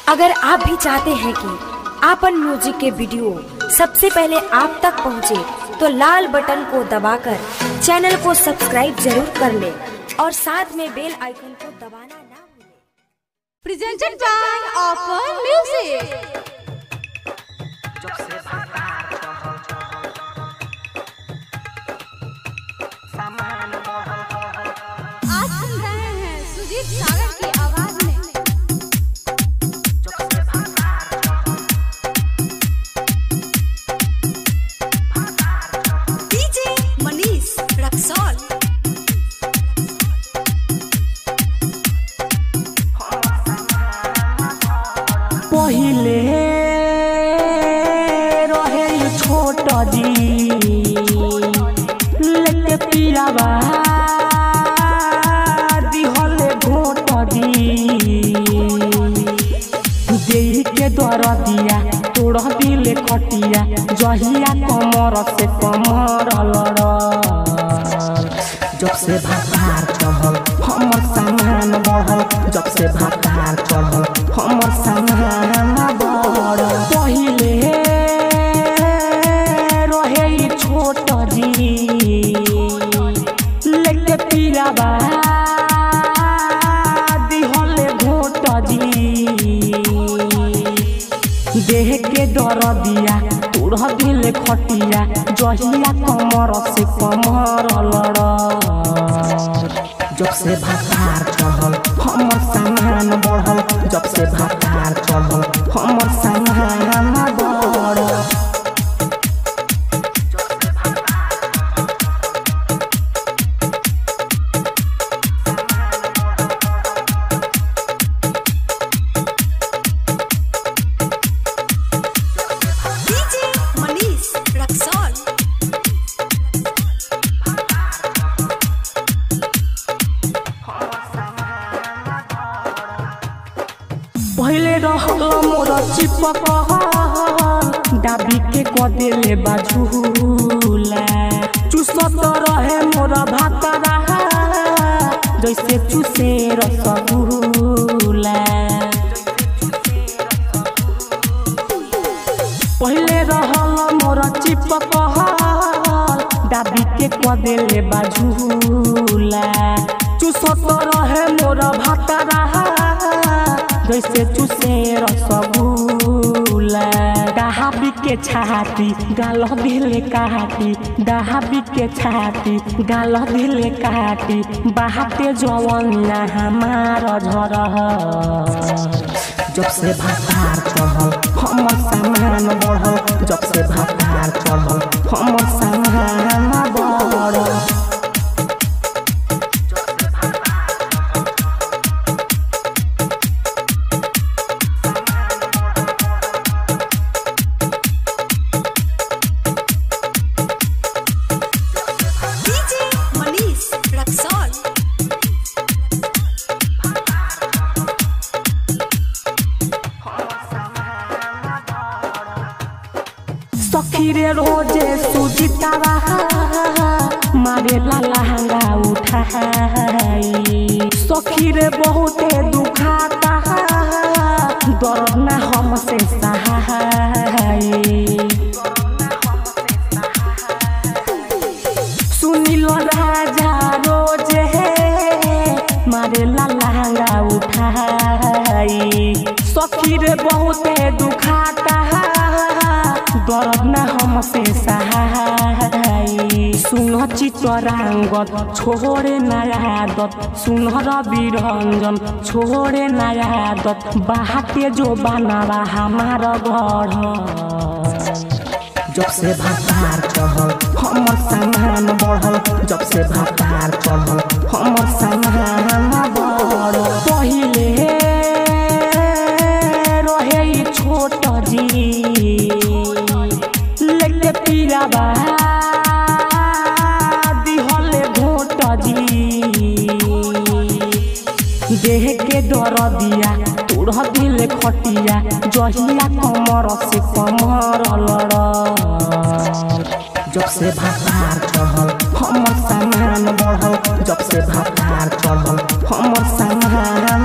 अगर आप भी चाहते हैं कि आपन म्यूजिक के वीडियो सबसे पहले आप तक पहुंचे, तो लाल बटन को दबाकर चैनल को सब्सक्राइब जरूर कर ले और साथ में बेल आइकन को दबाना ना भूलें। presented by Offer Music. आज सुन रहे हैं सुजीत सागर की आवाज में डीजे मनीष रक्सौल पहिले रहे छोट जी लेके पियावा दिहले घोट जी देही के दर दिया तोड़ दिले खटिया जहिया कमर से कमर लड़ जब से भातार चढ़ल हमर सामान बढ़ल जब से भातार चढ़ल हमर सामान बढ़ल पहिले रहे ई छोट जी लेके पीराबा दिहले घोट जी देह के दर दिया तोड़ दिले खटिया जहिया कमर से कमर लड़ जब से भातार चढ़ल हमर सामान बढ़ल जब से भातार चढ़ल हमर सामान बढ़ल डीजे मनीष रक्सौल पहिले रहल मोर चिपक डाबी के कदेले बाझूला चुसत रहे मोर भात रहा जैसे चुसे रसगुल्ला पहिले रहल मोर चिपक डाबी के कदेले बाझूला चुसत रहे मोर भात रहा जैसे चुसे रसगुल्ला डहाबी के छाती गाल दिले काटी डहाबी के छाती गाल दिले काटी बहाते जवनिया हमार झरह जब से भातार चढ़ल हमर सामान बढ़ल जब से भातार चढ़ल हमर सामान बढ़ल डीजे मनीष रक्सौल सखी रे रोजे सुजितावा मारे ला लहंगा उठाई सखी रे बहुते दुखाता दर्द ना हमसे सहाई सुनिल राजा रोजे मारे ला लहंगा उठाई सखी रे बहुते दुखाता दर्द ना हमसे सहाय सुन चितरांगत छोड़े नया आदत सुन रवि रंजन छोड़े नया आदत बाहते जो बनावा हमार घर जब से भातार चढ़ल हमर सामान बढ़ल जब से भातार चढ़ल हमर सामान बढ़ल पहिले रहे ई छोट जी लेके पीराबा दिहले घोट जी देह के दर दिया तोड़ दिले खटिया जहिया कमर से कमर लड़ जब से भातार चढ़ल हमर सामान बढ़ल जब से भातार चढ़ल हमर सामान